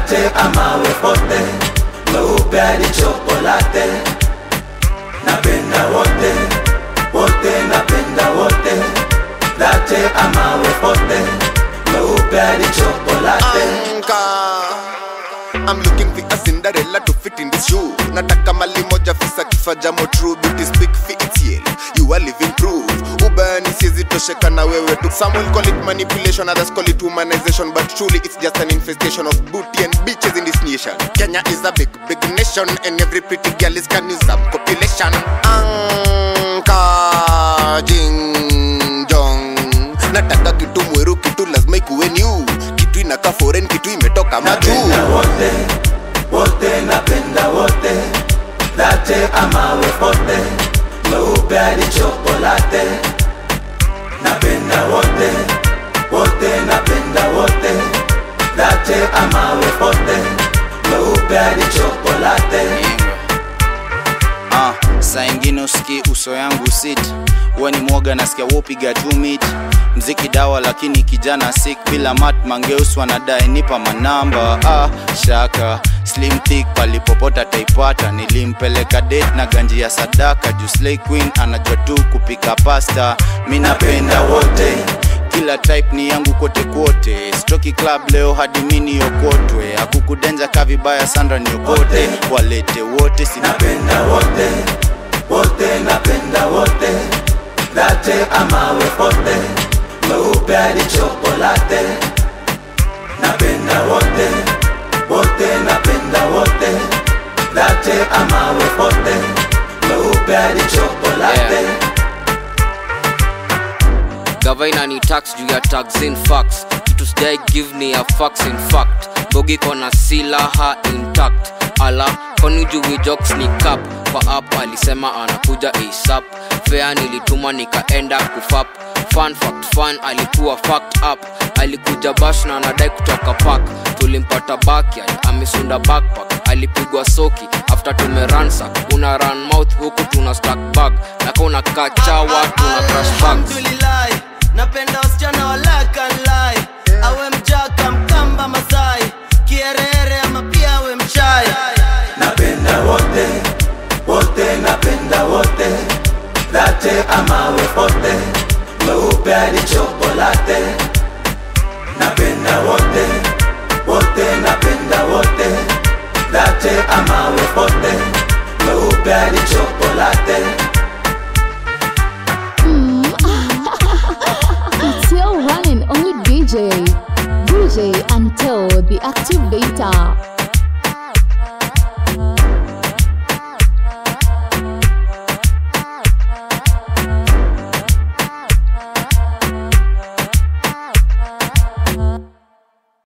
latte ama wepote weupe hadi chokolate napenda wote wote napenda wote latte ama wepote weupe hadi chokolate Anka I'm looking for a Cinderella to fit in this shoe nataka mali moja fisa kifaja mo true beauty speak for itself you are living proof ubani siezi tosheka na wewe tu some will call it manipulation others call it humanization but truly it's just an infestation of booty and bitches in this nation Kenya is a big big nation and every pretty girl is can use up population Anka jing jong nataka kitu mweru kitu lazima ikuwe new kitu inakaa foreign kitu imetoka majuu napenda wote wote napenda wote latte ama wepote weupe hadi chokolate napenda wote wote napenda wote latte ama wepote weupe hadi chokolate Ah, saa ingine usiki uso yangu sit we ni mwoga nasikia wopiga tu mit mziki dawa lakini kijana sik bila mat mangeus wanadai nipa manamba ah, shaka slim thick palipopota taipata nilimpeleka date na ganji ya sadaka juu slay queen anajua tu kupika pasta mi napenda wote kila type ni yangu kote kote stroki club leo hadi mini okotwe akukudenja ka vibaya sandra niokote walete wote sina napenda wote wote napenda wote latte ama wepote weupe hadi chokolate napenda wote wote napenda wote latte ama wepote weupe hadi chokolate Yeah. gavaina ni tax juu ya tax in facts kitu sijai give ni ya facts in fact bogi kona silaha intact ala kwani juu jokes ni cap kwa app alisema anakuja asap fea nilituma nikaenda kufap fun fact fun alikuwa fact up alikuja bash na anadai kutoka park tulimpata backyard amesunda backpack alipigwa soki after tumeransa una run mouth huku tuna stack bag naka unakaa chawa tuna crash bags alhamdulillah napenda wasichana walakanlai awe mjaka mkamba masai kierere ama pia awe mchai napenda wote wote napenda wote latte ama wepote weupe hadi chokolate napenda wote wote napenda wote latte ama wepote weupe hadi chokolate It's your running only DJ. DJ until the active data.